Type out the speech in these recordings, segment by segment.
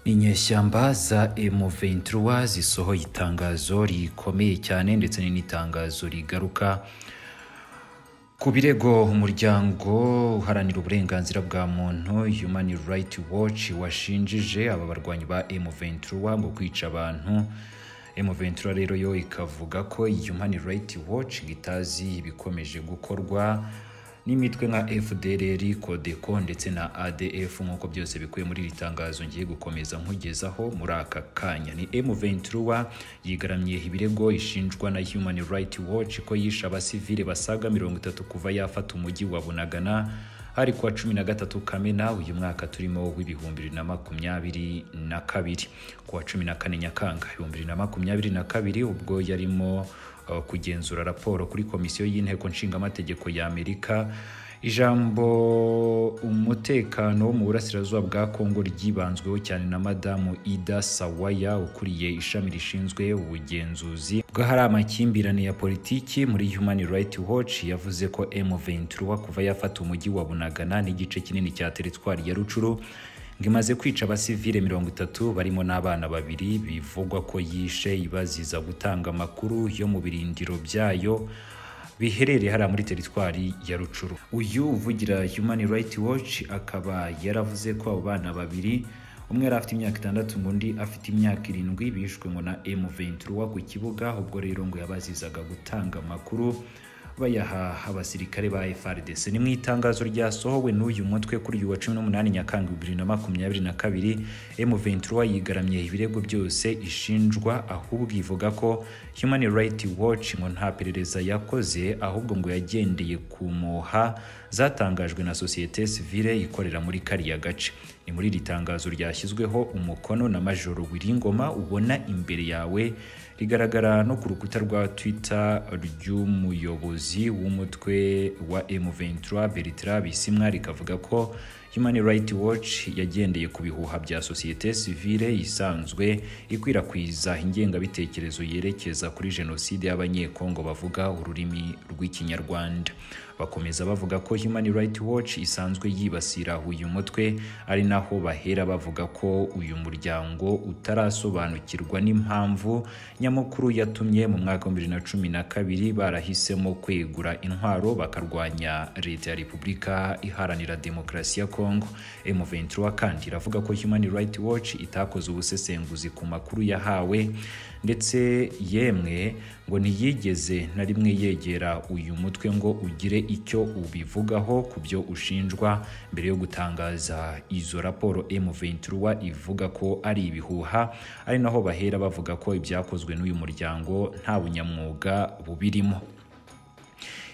Inyeshyamba za M23 zisohoye itangazo rikomeye cyane ndetse n'itangazo rigaruka ku birego umuryango uharanira uburenganzira bwa muntu Human Rights Watch washinjije aba barwanyi ba M23 ngo kwica abantu M23 rero yo ikavuga ko Human Rights Watch itazi ibikomeje gukorwa n'imitwe nka FDLR, CODECO ndetse na ADF nk'uko byose bikuye muri iri tangazo ngiye gukomeza nkugezaho muri aka kanya. Ni M23 yigaramye ibirego ishinjwa na Human Rights Watch ko yishe abasivile basaga mirongo itatu kuva yafata umujyi wa Bunagana ari kuwa cumi na gatatu Kamena uyu mwaka turimo w'ibihumbi bibiri na makumyabiri na kabiri kuwa cumi na kane Nyakanga ibihumbi bibiri na makumyabiri na kabiri ubwo yarimo uh, kugenzura raporo kuri komisiyo y'inteko nshingamategeko ya Amerika ijambo umutekano wo mu burasirazuba bwa Kongo ryibanzweho cyane na madamu Ida Sawaya ukuriye ishami rishinzwe ubugenzuzi bw'ahari amakimbirane ya politiki muri Human Rights Watch yavuze ko M23 kuva yafata umujyi wa Bunagana n'igice kinini cya teritwari ya Rucuru ngo imaze kwica abasivile mirongo itatu barimo n'abana babiri bivugwa ko yishe ibaziza gutanga amakuru yo mu birindiro byayo biherereye hariya muri teritwari ya rucuru uyu uvugira human rights watch akaba yaravuze ko abo bana babiri umwe yari afite imyaka itandatu ngo undi afite imyaka irindwi bishwe ngo na M23 ku kibuga ubwo rero ngo yabazizaga gutanga amakuru bayaha abasirikare ba FARDC ni mu itangazo ryasohowe n'uyu mutwe kuri uyu wa 18 Nyakanga 2022 M23 yigaramye ibirego byose ishinjwa ahubwo ivuga ko Human Rights Watch ngo nta perereza yakoze ahubwo ngo yagendeye ku moha zatangajwe na sosiyete sivile ikorera muri kariya gace ni muri iri tangazo ryashyizweho umukono na majoro wiringoma ubona imbere yawe rigaragara no ku rukuta rwa twitter ry'umuyobozi w'umutwe wa M23 Bertrand Bisimwa rikavuga ko Human Rights Watch yagendeye ku bihuha bya sosiyete sivile isanzwe ikwirakwiza ingengabitekerezo yerekeza kuri jenoside y'abanyekongo bavuga ururimi rw'ikinyarwanda bakomeza bavuga ko Human Rights Watch isanzwe yibasira uyu mutwe ari naho bahera bavuga ko uyu muryango utarasobanukirwa n'impamvu nyamukuru yatumye mu mwaka wa 2012 barahisemo kwegura intwaro bakarwanya leta ya Repubulika Iharanira Demokarasi ya Congo M23 kandi iravuga ko Human Rights Watch itakoze ubusesenguzi ku makuru yahawe ndetse yemwe ngo ntiyigeze na rimwe yegera uyu mutwe ngo ugire icyo ubivugaho ku byo ushinjwa mbere yo gutangaza izo raporo M23 ivuga ko ari ibihuha ari naho bahera bavuga ko ibyakozwe n'uyu muryango nta bunyamwuga bubirimo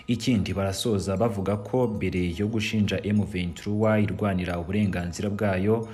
ikindi barasoza bavuga ko mbere yo gushinja M23 irwanira uburenganzira bwayo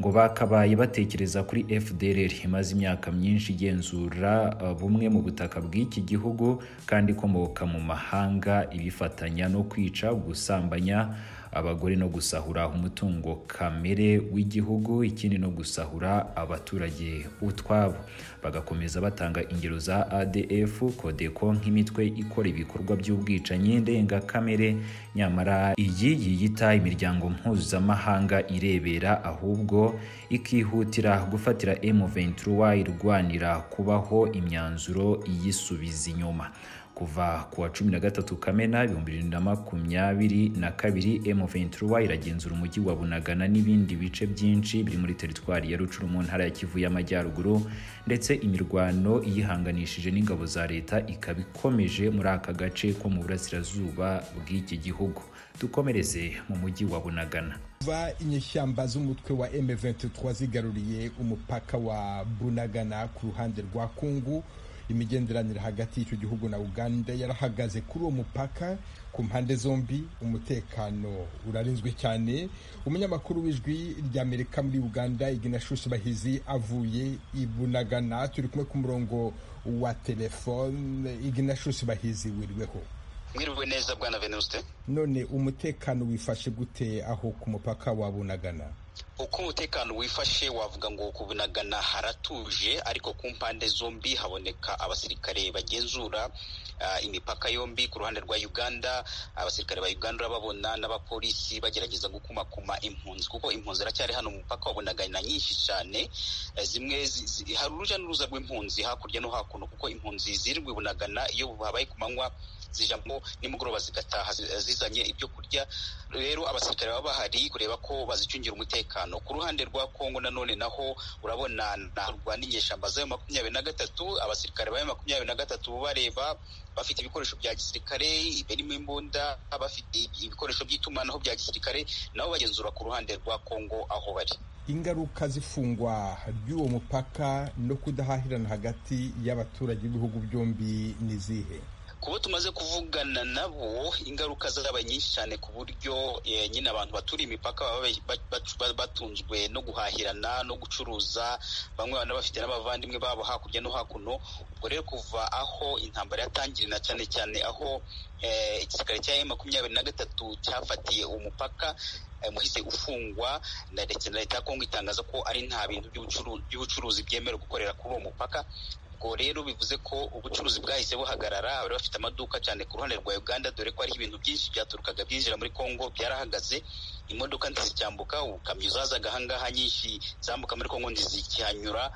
ngo bakabaye batekereza kuri FDLR imaze imyaka myinshi igenzura bumwe mu butaka bw'iki gihugu kandi ikomoka mu mahanga ibifatanya no kwica gusambanya abagore no gusahura umutungo kamere w'igihugu ikindi no gusahura abaturage utwabo bagakomeza batanga ingero za ADF CODECO nk'imitwe ikora ibikorwa by'ubwicanyi ndengakamere nyamara iyi yiyita imiryango mpuzamahanga irebera ahubwo ikihutira gufatira M23 irwanira kubaho imyanzuro iyisubiza inyuma kuva kuwa cumi na gatatu kamena ibihumbi bibiri na makumyabiri na kabiri M23 iragenzura umujyi wa Bunagana n'ibindi bice byinshi biri muri teritwari ya Rucuru mu ntara ya Kivu y'Amajyaruguru ndetse imirwano iyihanganishije n'ingabo za leta ikaba ikomeje muri aka gace ko mu burasirazuba bw'iki gihugu dukomereze mu mujyi wa Bunagana kuva inyeshyamba z'umutwe wa M23 zigaruriye umupaka wa Bunagana ku ruhande rwa Kungu imigenderanire hagati y'icyo gihugu na uganda yarahagaze kuri uwo mupaka ku mpande zombi umutekano urarinzwe cyane umunyamakuru w'ijwi ry'amerika muri uganda iginashushi bahizi avuye i bunagana turi kumwe ku murongo wa telefone iginashushi bahizi wirweho mwiriwe neza bwana venuste none umutekano wifashe gute aho ku mupaka wa bunagana uko umutekano wifashe wavuga ngo ku bunagana haratuje ariko ku mpande zombi haboneka abasirikare bagenzura uh, imipaka yombi ku ruhande rwa uganda abasirikare ba uganda urababona n'abapolisi bagerageza gukumakuma impunzi kuko impunzi iracyari hano mu mupaka wa bunagana nyinshi cyane uh, zimwe zi, zi, hari uruja n'uruza rw'impunzi hakurya no hakuno kuko impunzi zirirwa bunagana iyo habaye ku manywa zijamo nimugoroba zigataha zizanye ibyo kurya rero abasirikare baba bahari kureba ko bazicungira umutekano ku ruhande rwa kongo nanone naho urabona narwana inyeshyamba z'ayo makumyabiri na gatatu abasirikare b'ayo makumyabiri na gatatu bareba bafite ibikoresho bya gisirikare birimo imbunda bafite ibikoresho by'itumanaho bya gisirikare nabo bagenzura ku ruhande rwa kongo aho bari ingaruka z'ifungwa ry'uwo mupaka no kudahahirana hagati y'abaturage b'ibihugu byombi ni izihe kuba tumaze kuvugana nabo ingaruka zabaye nyinshi cyane ku buryo nyine abantu baturiye imipaka baba batunzwe no guhahirana no gucuruza bamwe baba bafite n'abavandimwe babo hakurya no hakuno ubwo rero kuva aho intambara yatangirira cyane cyane aho igisirikare cya e makumyabiri na gatatu cyafatiye umupaka muhise ufungwa na ndetse na leta ya kongo itangaza ko ari nta bintu by'ubucuruzi byemerewe gukorera kuri uwo mupaka ubwo rero bivuze ko ubucuruzi bwahise buhagarara bari bafite amaduka cyane ku ruhande rwa uganda dore ko ari ibintu byinshi byaturukaga byinjira muri kongo byarahagaze imodoka ntizicyambuka ubukamyo zazaga ahangaha nyinshi zambuka muri kongo ntizikihanyura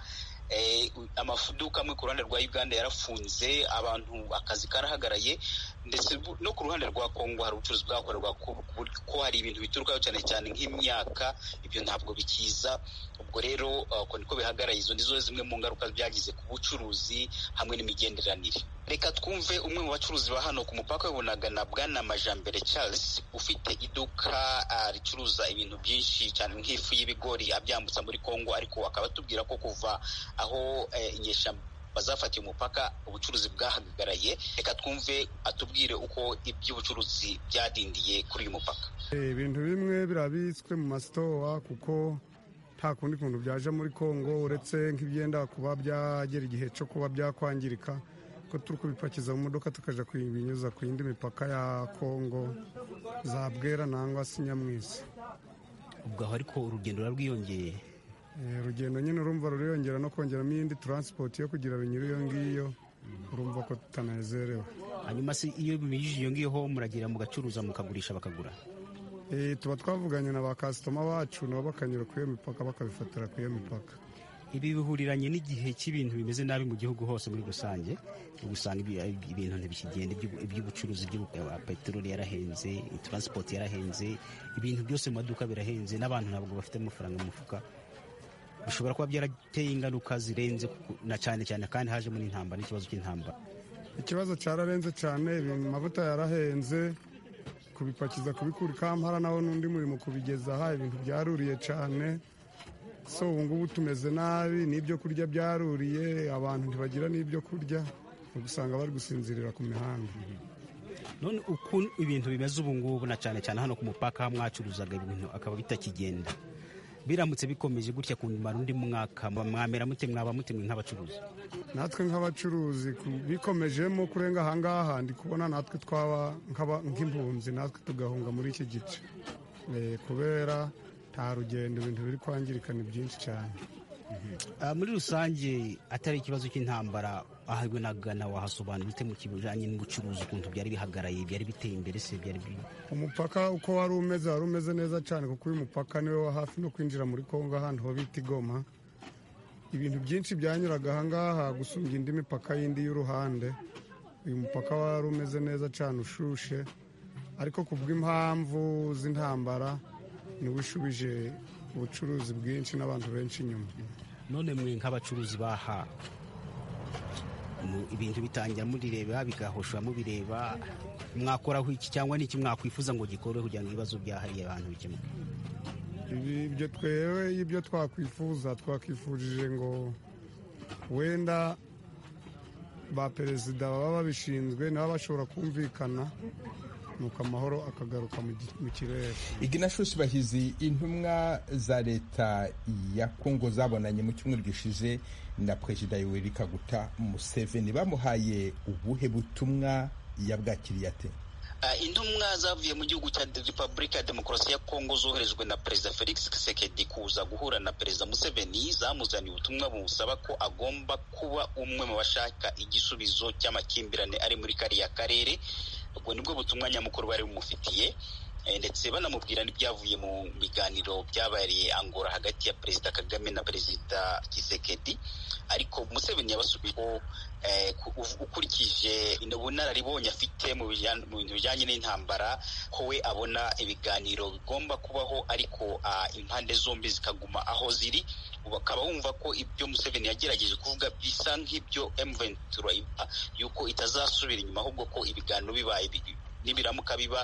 amaduka amwe ku ruhande rwa uganda yarafunze abantu akazi karahagaraye ndetse no ku ruhande rwa kongo hari ubucuruzi bwakorerwa ko hari ibintu biturukaho cyane cyane nk'imyaka ibyo ntabwo bikiza ubwo rero uko niko bihagaraye izo nizo zimwe mu ngaruka byagize ku bucuruzi hamwe n'imigenderanire reka twumve umwe mu bacuruzi ba hano ku mupaka w'ubunagana bwana majambere charles ufite iduka ricuruza ibintu byinshi cyane nk'ifu y'ibigori abyambutsa muri kongo ariko akaba atubwira ko kuva aho inyeshyamba bazafatiye umupaka ubucuruzi bwahagaraye reka twumve atubwire uko iby'ubucuruzi byadindiye kuri uyu mupaka ibintu bimwe birabitswe mu masitowa kuko nta kundi kuntu byaje muri kongo uretse nk'ibyenda kuba byagera igihe cyo kuba byakwangirika ko turi kubipakiza mu modoka tukajya kubinyuza ku yindi mipaka ya kongo za bwera nangwa se nyamwisi ubwo aho ariko urugendo ruba rwiyongeye urugendo nyine urumva ruriyongera no kongeramo iyindi taransipoti yo kugira binyure iyo ngiyo urumva ko tutanezerewe hanyuma se iyo binyujije iyo ngiyo muragera mugacuruza mukagurisha bakagura tuba twavuganye na ba kasitoma bacu nabo bakanyura ku iyo mipaka bakabifatira ku iyo mipaka ibi bihuriranye n'igihe cy'ibintu bimeze nabi mu gihugu hose muri rusange usanga ibintu ntibikigenda iby'ubucuruzi peteroli yarahenze taransipoti yarahenze ibintu byose mu maduka birahenze n'abantu ntabwo bafite amafaranga mu mufuka bishobora kuba byarateye ingaruka zirenze na cyane cyane kandi hajemo n'intambara n'ikibazo cy'intambara ikibazo cyararenze cyane ibintu amavuta yarahenze kubipakiza kubikura ikampara naho n'undi murimo kubigezaha ibintu byaruriye cyane so ubu ngubu tumeze nabi n'ibyo kurya byaruriye abantu ntibagira n'ibyo kurya usanga bari gusinzirira ku mihanda none uko ibintu bimeze ubu ngubu na cyane cyane hano ku mupaka mwacuruzaga ibintu akaba bitakigenda biramutse bikomeje gutya kumara undi mwaka mwamera mute mwaba mutemwe nk'abacuruzi natwe nk'abacuruzi bikomejemo kurenga ahangaha ndi kubona natwe twaba nk'impunzi natwe tugahunga muri iki gice kubera nta rugendo ibintu biri kwangirika ni byinshi cyane muri rusange atari ikibazo cy'intambara ahubwo nagana wahasobanura ute mu kijyanye n'ubucuruzi ukuntu byari bihagaraye byari biteye imbere se byari umupaka uko wari umeze wari umeze neza cyane kuko uyu mupaka niwe wa hafi no kwinjira muri kongo ahantu ho bita igoma ibintu byinshi byanyuraga ahangaha gusumbya indi mipaka y'indi y'uruhande uyu mupaka wari umeze neza cyane ushushe ariko ku bw'impamvu z'intambara niwe ushubije ubucuruzi bwinshi n'abantu benshi inyuma none mwe nk'abacuruzi baha ibintu bitangira murireba bigahosha mubireba mwakoraho iki cyangwa n'iki mwakwifuza ngo gikore kugira ngo ibibazo byahariye abantu bikemuke ibyo twewe ibyo twakwifuza twakwifurije ngo wenda ba perezida baba babishinzwe nabo bashobora kumvikana nuko amahoro akagaruka mu kirere iginashusi bahizi intumwa za leta ya kongo zabonanye mu cyumweru gishize na perezida yoweri kaguta museveni bamuhaye ubuhe butumwa yabwakiriye ate intumwa zavuye mu gihugu cya repubulika ya demokarasi ya kongo zoherejwe na perezida felix kisekedi kuza guhura na perezida museveni zamuzaniye ubutumwa bumusaba ko agomba kuba umwe mu bashaka igisubizo cy'amakimbirane ari muri kariya karere ubwo nibwo butumwa nyamukuru bari bumufitiye ndetse banamubwira n'ibyavuye mu biganiro byabaye angora hagati ya perezida kagame na perezida kisekedi ariko museveni yabasubiyeho ukurikije ubunararibonye afite mu bintu bijyanye n'intambara ko we abona ibiganiro bigomba kubaho ariko impande zombi zikaguma aho ziri bakaba bumva ko ibyo museveni yagerageje kuvuga bisa nk'ibyo emuventura yuko itazasubira inyuma ahubwo ko ibiganiro bibaye n'ibiramuka biba